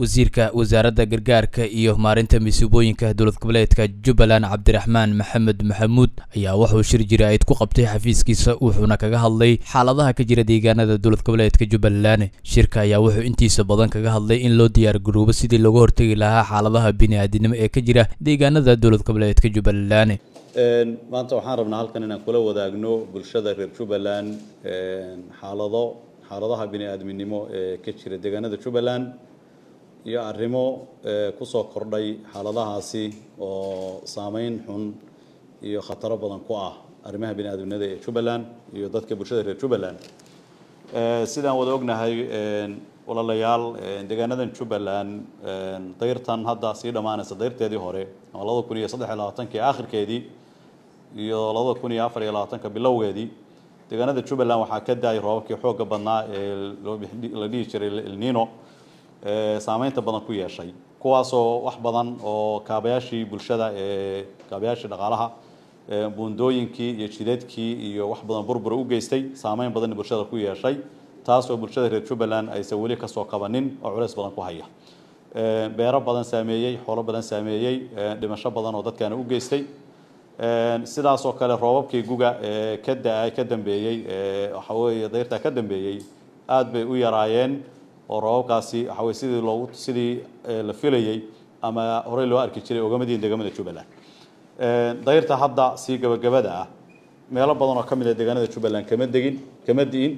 wasiirka wasaaradda gargaarka iyo maarinta masiibooyinka dowlad goboleedka jubbaland cabdiraxmaan maxamed maxamuud ayaa wuxuu shir jira-id ku qabtay xafiiskiisa wuxuuna kaga hadlay xaaladaha ka jira deegaanada dowlad goboleedka jubbaland shirka ayaa wuxuu intiisa badan kaga hadlay in loo diyaar garoobo sidii looga hortegi lahaa xaaladaha bini-aadinimo ee ka jira deegaanada dowlad goboleedka jubbaland maanta waxaan rabnaa halkan inaan kula wadaagno bulshada reer jubbaland xaalado xaaladaha bini-aadminimo ee ka jira deegaanada jubbaland iyo arrimo kusoo kordhay xaaladahaasi oo saameyn xun iyo khataro badan ku ah arrimaha bini-aadminimada ee jubbaland iyo dadka bulshada reer jubbaland sidaan wada ognahay walaalayaal deegaanadan jubbaland dayrtan hadda sii dhammaanaysa dayrteedii hore oo labada kun iyo saddex iyo labaatankii aakhirkeedii iyo labada kun iyo afar iyo labaatanka bilowgeedii deegaanada jubbaland waxaa ka da-ay roobabkii xoogga badnaa ee la dhihi jiray elnino saameynta badan ku yeeshay kuwaasoo wax badan oo kaabayaashii bulshada ee kaabayaashii dhaqaalaha buundooyinkii iyo jidadkii iyo wax badan burbura u geystay saameyn badanna bulshada ku yeeshay taasoo bulshada reer jubbaland aysan weli kasoo qabanin oo culeys badan ku haya beero badan saameeyey xoolo badan saameeyey dhimasho badan oo dadkaana u geystay sidaasoo kale roobabkii guga ee ka da-ay ka dambeeyey waxa weeye dayrtaa ka dambeeyey aada bay u yaraayeen oo roobabkaasi waxa weye sidii loogu sidii la filayey ama horey loo arki jiray ogamadiin deegaamada jubbaland dayrta hadda sii gabagabada ah meelo badan oo ka mid a deegaanada jubbaland kama degin kama di'in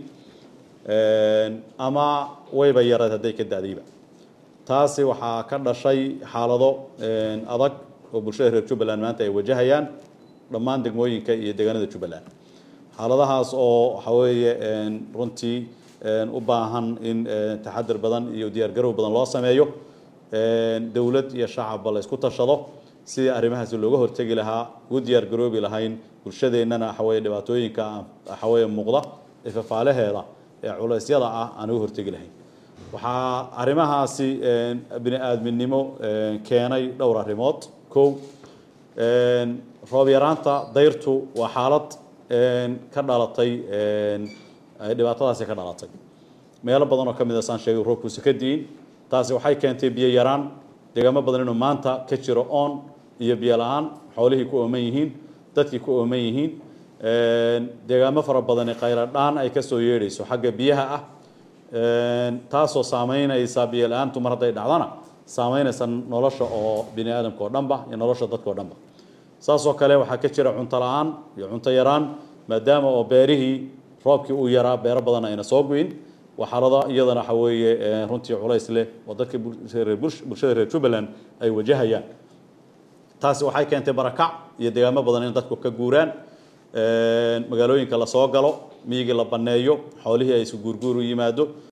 ama wayba yareed hadday ka da-dayba taasi waxaa ka dhashay xaalado adag oo bulshada reer jubbaland maanta ay wajahayaan dhammaan degmooyinka iyo deegaanada jubbaland xaaladahaas oo waxa weeye runtii u baahan in taxadir badan iyo diyaargarow badan loo sameeyo dowlad iyo shacabba la isku tashado sidii arrimahaasi looga hortegi lahaa ugu diyaargaroobi lahayn bulshadeennana waxaweye dhibaatooyinka waxaweye muuqda ee fafaalaheeda ee culeysyada ah aan uga hortegi lahayn waxaa arrimahaasi bini-aadminimo keenay dhowr arrimood kow roob yaraanta dayrtu waa xaalad ka dhalatay dhibaatadaasi ka dhalatay meelo badan oo ka mid a saan sheegay roobkuusa ka diin taasi waxay keentay biyo yaraan deegaamo badan inuu maanta ka jiro oon iyo biyo la-aan xoolihii ku ooman yihiin dadkii ku ooman yihiin deegaamo fara badani khayra dhaan ay kasoo yeedhayso xagga biyaha ah taasoo saameynaysa biyo la-aantu mar hadday dhacdana saameynaysa nolosha oo bini aadamka oo dhanba iyo nolosha dadka o dhanba saasoo kale waxaa ka jira cunto la-aan iyo cunto yaraan maadaama oo beerihii roobkii uu yaraa beero badan ayna soo guyin waxaalada iyadana waxa weeye runtii culays leh oo dadka bulshada reer jubbaland ay wajahayaan taasi waxay keentay barakac iyo deegaamo badan in dadku ka guuraan magaalooyinka lasoo galo miyigii la baneeyo xoolihii ay isu guurguur u yimaado